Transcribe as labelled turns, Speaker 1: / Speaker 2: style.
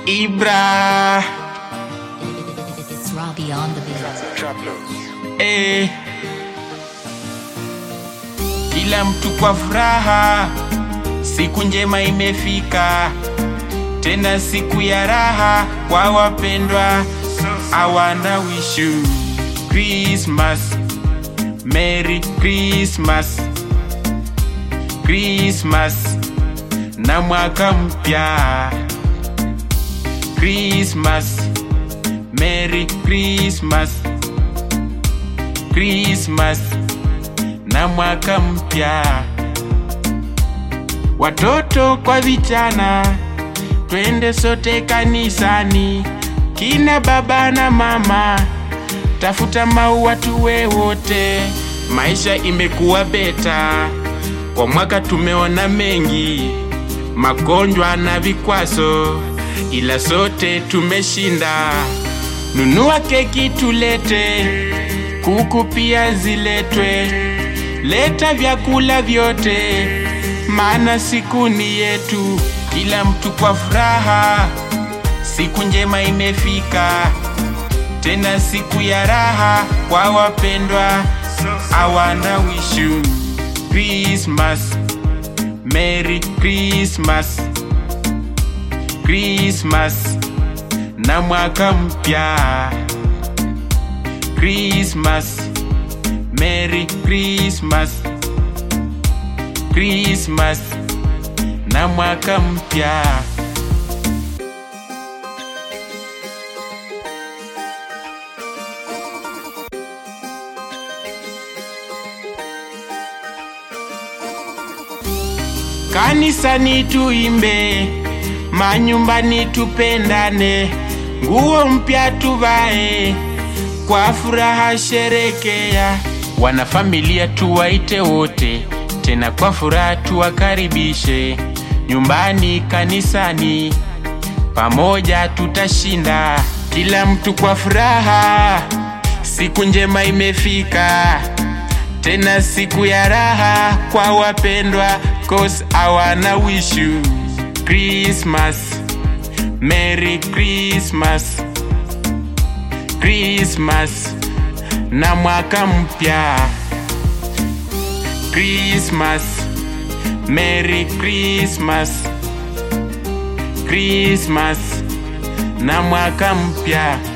Speaker 1: Ibra
Speaker 2: It's Robbie on the beat.
Speaker 1: eh. Kila mtu kwa furaha, siku njema imefika, tena siku ya raha kwa wapendwa. I wanna wish you Christmas, Merry Christmas, Christmas na mwaka mpya. Christmas, Merry Christmas, Christmas na mwaka mpya. Watoto kwa vijana, twende sote kanisani, kina baba na mama, tafuta maua tuwe wote. Maisha imekuwa beta, kwa mwaka tumeona mengi, magonjwa na vikwazo, ila sote tumeshinda. Nunua keki tulete, kuku pia ziletwe, leta vyakula vyote, maana siku ni yetu, kila mtu kwa furaha. Siku njema imefika, tena siku ya raha kwa wapendwa. I wanna wish you Christmas, Merry Christmas, Christmas na mwaka mpya. Christmas, Merry Christmas, Christmas na mwaka mpya. Kanisani tuimbe, manyumbani tupendane, nguo mpya tuvae, kwa furaha sherekea. Wanafamilia tuwaite wote, tena kwa furaha tuwakaribishe, nyumbani, kanisani, pamoja tutashinda, kila mtu kwa furaha. Siku njema imefika, tena siku ya raha kwa wapendwa, cause I wanna wish you Christmas, Merry Christmas, Christmas na mwaka mpya. Christmas, Merry Christmas, Christmas na mwaka mpya.